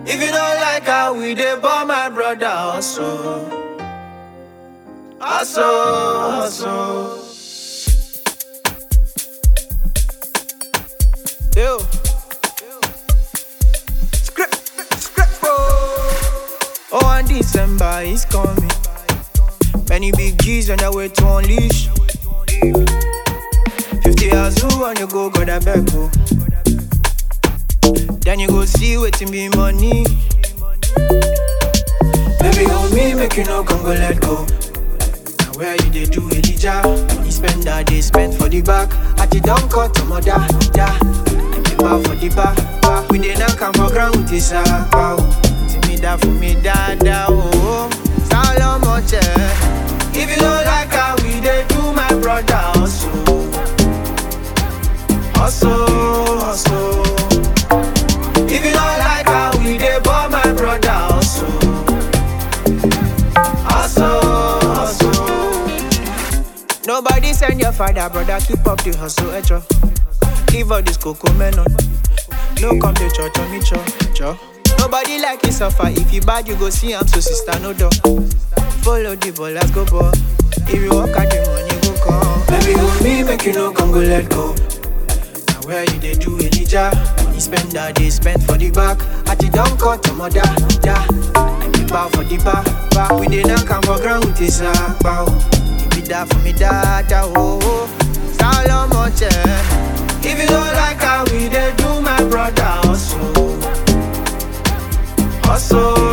If you don't like how we dey born my brother also. Also, also. Yo. Script, script, oh. Oh, and December is coming. Many big G's on their way to unleash. 50 hours who on you go, go that back go. Then you go see wetin be money. Baby, hold me, make you no come go let go. Now where you dey do Elijah? You spend that day spend for the back. At the down cut to mother, yeah. And the bar for the bar, bar. We dey knock am for ground with this pow. See me that for me dada, oh. Solomon, yeah. If you don't like how we dey do my brother, also. Also, also. If you don't like how we dey ball my brother also Also, also Nobody send your father, brother, keep up the hustle, echo Give all this cocoa melon No come to church on me, cho, cho Nobody like you suffer, if you bad you go see am, so sister no door Follow the ball, let's go ball If you walk out the money go come Baby, hold me, make you no come go let go Now where you dey do Elijah? Money spend that day spend for the back. At the down cut to mother, yeah. And the bar for the bar, bar. We dey knock am for ground with this bow. Give me that for me dada, oh. oh. Solomon, yeah. If you don't like how we dey do my brother, also, also.